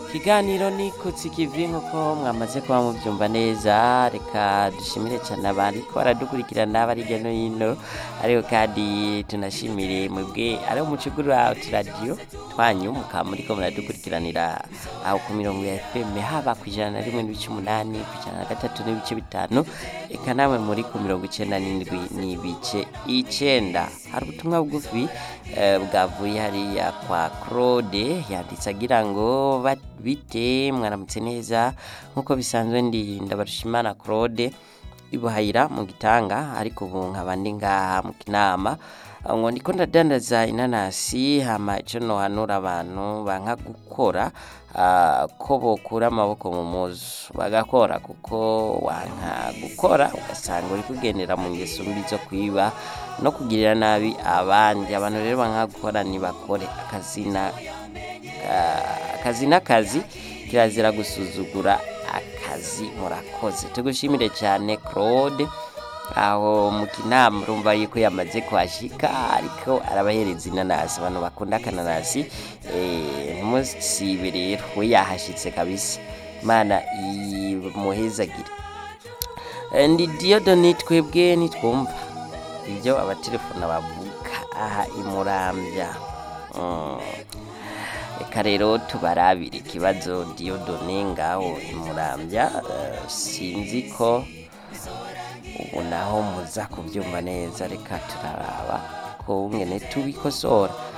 ikiganiro ni kutsikivi nk'uko mwamaze kuba mubyumva neza reka dushimire cyane abariko baradukurikirana bari hirya no hino ariko kandi tunashimire mwebwe ari umucugura uturadiyo twanyu mukaba muriko muradukurikiranira aho ku mirongo ya fm haba ku ijana na rimwe n'ibice umunani ku ijana na gatatu n'ibice bitanu eka namwe muri ku mirongo icenda n'indwi n'ibice icenda hari ubutumwa bugufi eh, bwavuye hariya kwa claude yanditse agira ngo "Ba- bite mwaramutse neza nk'uko bisanzwe ndi ndabarushimana claude ibuhayira mu gitanga ariko ubu nkaba ndi ngaha mu kinama ngo ndiko ndadandaza inanasi hama ico nohanura abantu banka gukora ah, ko bokura amaboko mu muzu bagakora kuko wanka gukora ugasanga uri kugendera mu ngeso mbi zo kwiba no kugirira nabi abandi abantu rero banka gukora ntibakore akazina Ah, akazi n'akazi kirazira gusuzugura akazi murakoze tugushimire cyane claude aho mu kinama urumva yuko yamaze kuhashika ariko arabahereza inanasi abantu bakunda akananasi eh, ntumusibe rero we yahashitse kabisa imana imuhezagire Eh, ndi diyodoni twebwe nitwumva ibyo abatelefona bavuga aha imurambya Mm. reka rero tubarabire ikibazo diyodone ngaho imurambya eh, sinzi ko ubu naho muza kubyumva neza reka turaraba ko ngene tubikosora